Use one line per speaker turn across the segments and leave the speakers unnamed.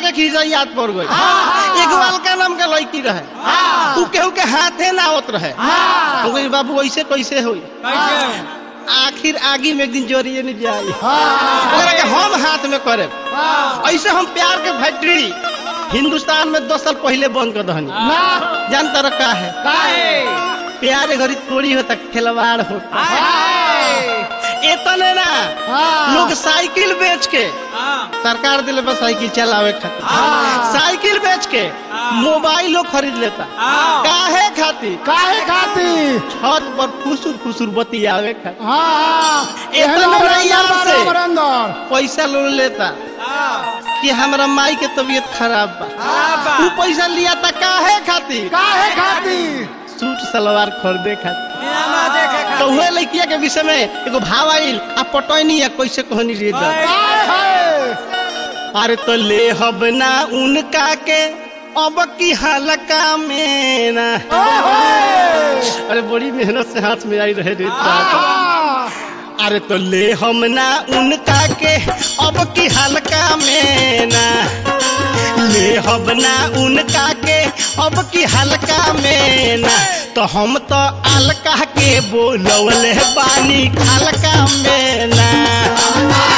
देखी जा याद पड़ गई
हाँ।
एगो अलका नाम के लड़की रहे
हाँ।
तू केहू के हाथे ना आवत रहे
हाँ।
हम कही बाबू ऐसे कैसे होई
कैसे
आखिर आगी में एक दिन जोरिए नहीं जाई
हाँ।
ओकरा के हम हाथ में करे
हाँ।
ऐसे हम प्यार के फैक्ट्री हिंदुस्तान में दस साल पहले बंद कर दहनी
ना
जानता रहा का है
काहे
प्यार घड़ी थोड़ी होता खिलवाड़ होता
हाय
इतने ना
हाँ।
लोग साइकिल बेच के
हाँ।
सरकार दिले पर साइकिल चलावे खातिर
हाँ।
साइकिल बेच के
हाँ।
मोबाइल लोग खरीद लेता
हाँ।
काहे खातिर
काहे खाती
छत पर फुसुर फुसुर बतियावे खातिर
हाँ
इतना बढ़िया से।
अंदर
पैसा लोग लेता कि हमरा माई के तबीयत खराब बा
हाँ।
तू पैसा लिया था काहे खातिर
काहे खाती
सूट सलवार खरीदे खातिर
सिनेमा देखे
तो
खाती
हुए लड़किया के विषय में एगो भाव आइल आ पटैनी या कैसे कहनी रे दा
काहे है
अरे तो ले हब ना उनका के अब की हलका में ना
ओहे
अरे बड़ी मेहनत से हाथ में आई रहे रे दादा।
हाँ।
अरे तो ले हम ना उनका के अब की हलका में ना ले हम ना उनका के अब की हलका में ना तो हम तो अलका के बोलवले बानी हलका में ना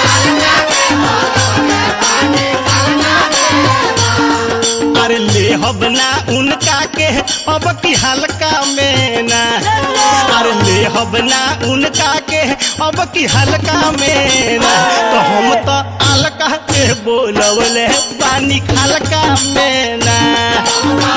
अरे ले हम ना उनका के अब की हल्का में ना अरे ले हम ना उनका के अब की हल्का में ना तो हम तो अलका के बोलवले बानी हल्का में ना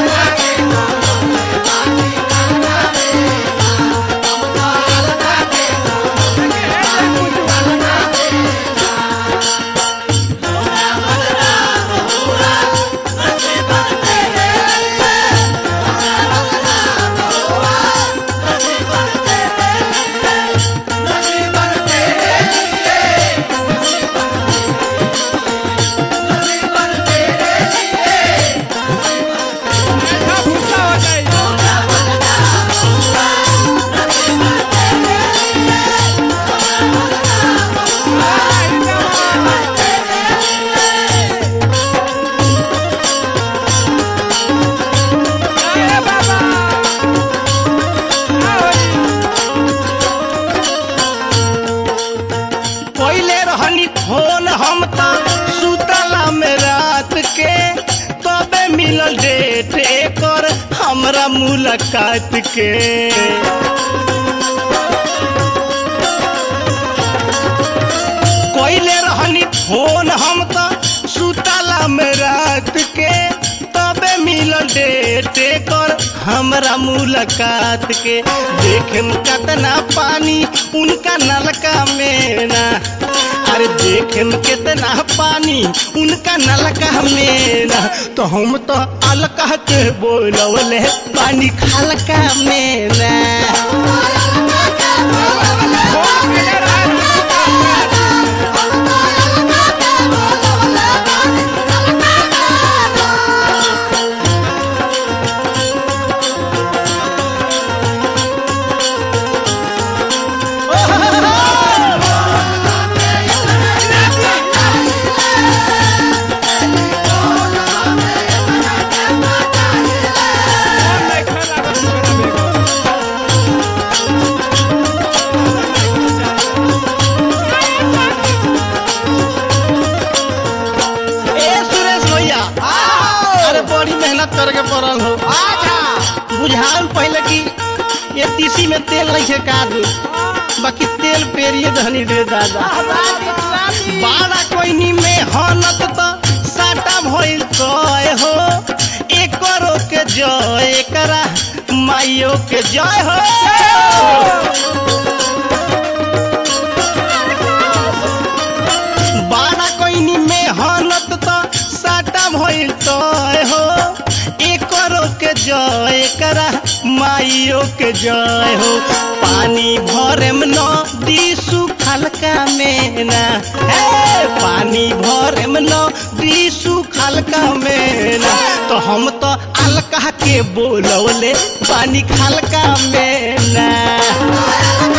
पहले रहनी फोन हम तो सुतला में रात के तबे मिलल डेट एकर हमरा मुलाकात के कोइले रहनी फोन हम तो सुतला में रात के तबे मिलल डेट कर हमरा मुलाकात के देखे में कितना पानी उनका नलका में ना अरे देखे में कितना पानी उनका नलका में ना तो हम तो अलका के बोलवले पानी खलका में ना ए सुरेश भैया अरे बड़ी मेहनत करके पड़ल हो बुझाल पहले कि ये तीसी में तेल नहीं है कादू बाकी तेल पेरिए धनी रे दादा बाड़ा कोइनी में हनत तो साटा भइल कय हो एकरो के जय एकरा माइयो के जय हो बाड़ा कोइनी में हनत तो साटा भइल तय हो एकरो के जय करा माइयो के जय हो पानी भरेम नदी सुखल का में ना हे पानी भरेम नदी सुखल का में ना तो हम तो अलका के बोलवले पानी खलका में ना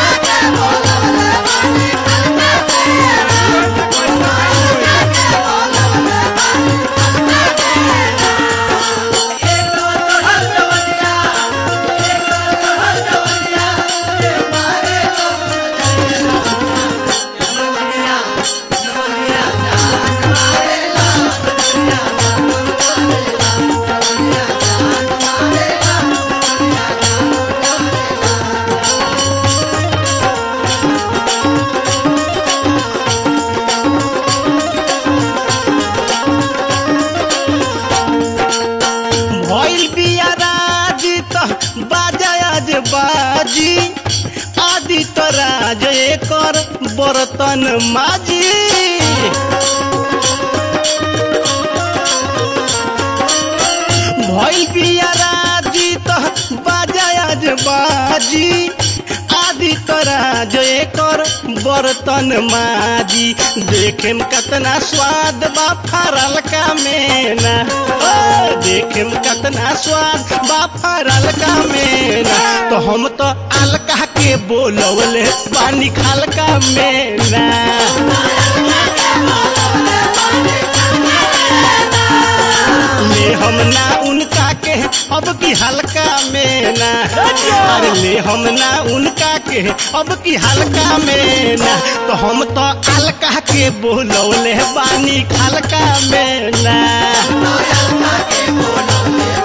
बर्तन माजी भइल बिया राजी त बाजा आज बाजी आदि तरा जो एकर बर्तन माजी देखेम कतना स्वाद बा फरल का मेना ओ, देखेम कतना स्वाद बा फरल का मेना तो हम तो अलका के बोलवले पानी खालका मेना ले हम ना उनका के अब की हल्का में ना अरे ले हम ना उनका के अब की हल्का में ना तो हम तो अलका के बोलौले बानी खलका में ना